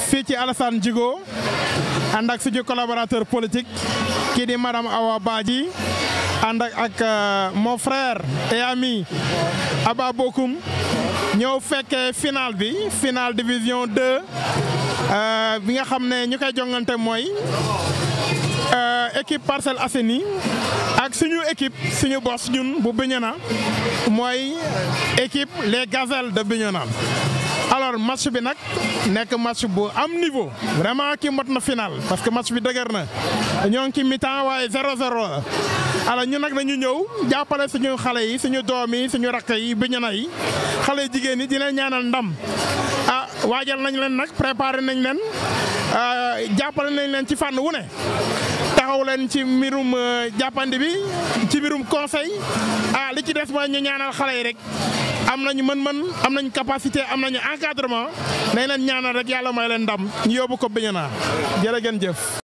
fii ci Alassane Djigo ànd ak suñu collaborateur politique kii di madame Awa Badji ànd ak ak mon frère et ami Aba Bokoum ñëw fekkee final bi final division 2 bi nga xam ne ñu koy jongante mooy équipe Parcelles Assainies ak suñu équipe suñu bos ñun bu Bignona mooy équipe les gazelles de Bignona alors match bi nag nekk match bu am niveau vraiment kii mot na final parce que match bi dëgër na ñoo ngi ci mi-temps waaye 0-0 alors ñun nag dañu ñëw jàppale suñu xale yi suñu doom yi suñu rakk yi Bignona yi xale jigéen yi di leen ñaanal ndam ah waajal nañ leen nag préparé nañ leen jàppale nañ leen ci fànn wu ne taxaw leen ci mbirum jàppandi bi ci mbirum conseil ah li ci des mooy ñu ñaanal xale yi rek am nañu mën-mën am nañu capacité am nañu encadrement nañ leen ñaanal rek yàlla may leen ndam ñu yóbbu ko Bignona jërë ngeen jëf.